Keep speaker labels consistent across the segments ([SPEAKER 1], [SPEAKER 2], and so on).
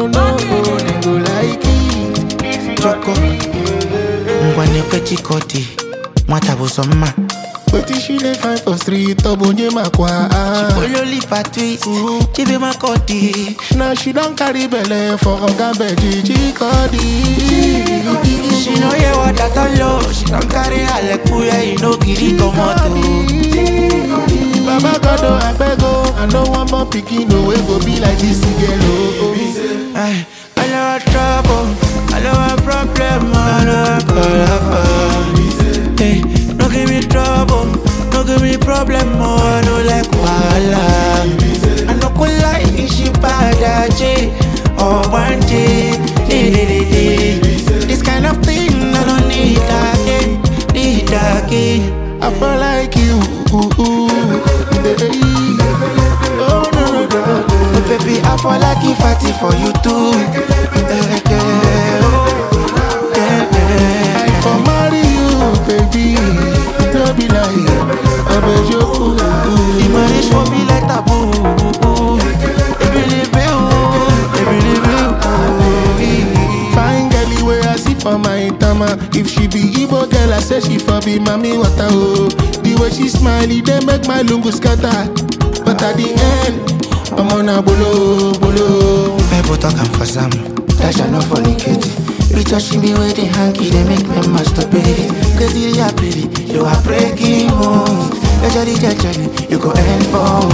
[SPEAKER 1] no no, they go like it.
[SPEAKER 2] Choco. ngwanekwe chikoti nwata bụ sọ mma
[SPEAKER 1] Wetin she dey find for street, obonye makwa.
[SPEAKER 2] ololipa twist chibe makodi
[SPEAKER 1] Now she don carry belle for oga beji chikodi.
[SPEAKER 2] she no hear what i tell you she don carry alekuye e no gree comot o.
[SPEAKER 1] Baba God, oh, abeg oh, I no wan born pikin oh, wey go be like this girl oh.
[SPEAKER 2] Ay, I know a trouble, I know a problem, I know a problem. Hey, no give me trouble, no give me problem, oh, I know like wahala. I no go lie, she bad J or one day. This kind of thing I don't need again, need again.
[SPEAKER 1] I feel like you. Oh no no no.
[SPEAKER 2] Oh, baby, I fall like if I did for you too. Yeah, yeah, oh, yeah, yeah.
[SPEAKER 1] I for marry you, baby. No be like I bet you.
[SPEAKER 2] The marriage for me like taboo. Ebelebe o, ebelebe o.
[SPEAKER 1] Fine girl, where I see for my tama. If she be Igbo girl, I say she for be mommy water oh. The way she smile, it dey make my lungu scatter. But at the end, I'm on a bolo bolo.
[SPEAKER 2] People talking for some, that shall not fornicate. You touching me with the hanky, they make me masturbate. Cause you are pretty, you are breaking home. You're jelly, you're jelly, you go end for.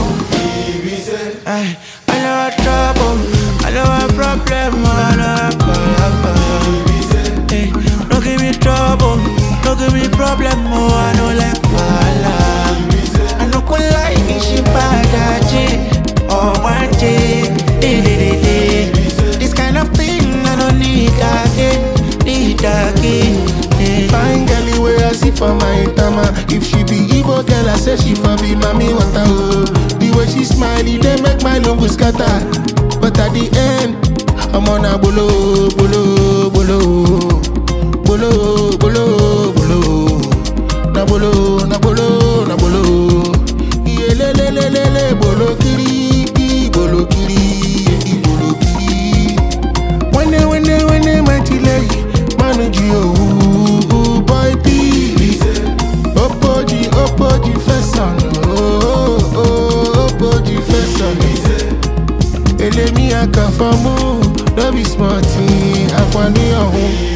[SPEAKER 2] Ay, I know a trouble, I know a problem, I know a problem. Hey, no give me trouble, no give me problem, oh, I know like wahala. I no go lie, she bad J or one J. This kind of thing I don't need again, need again. eh.
[SPEAKER 1] Fine girl, where I see for my tama. If she be Igbo girl, I say she for be mommy water oh. The way she smile, it dey make my lungu scatter. But at the end, I'm on a bolo bolo bolo bolo bolo bolo. Na bolo na bolo na bolo. Iye le le le le le bolo kiri i bolo kiri i bolo kiri. Wene wene wene mighty lay Manaji oh boy P Opoji opoji fesan oh oh opoji fesan Elemi akafamu no be smart thing akwani ọ̀hún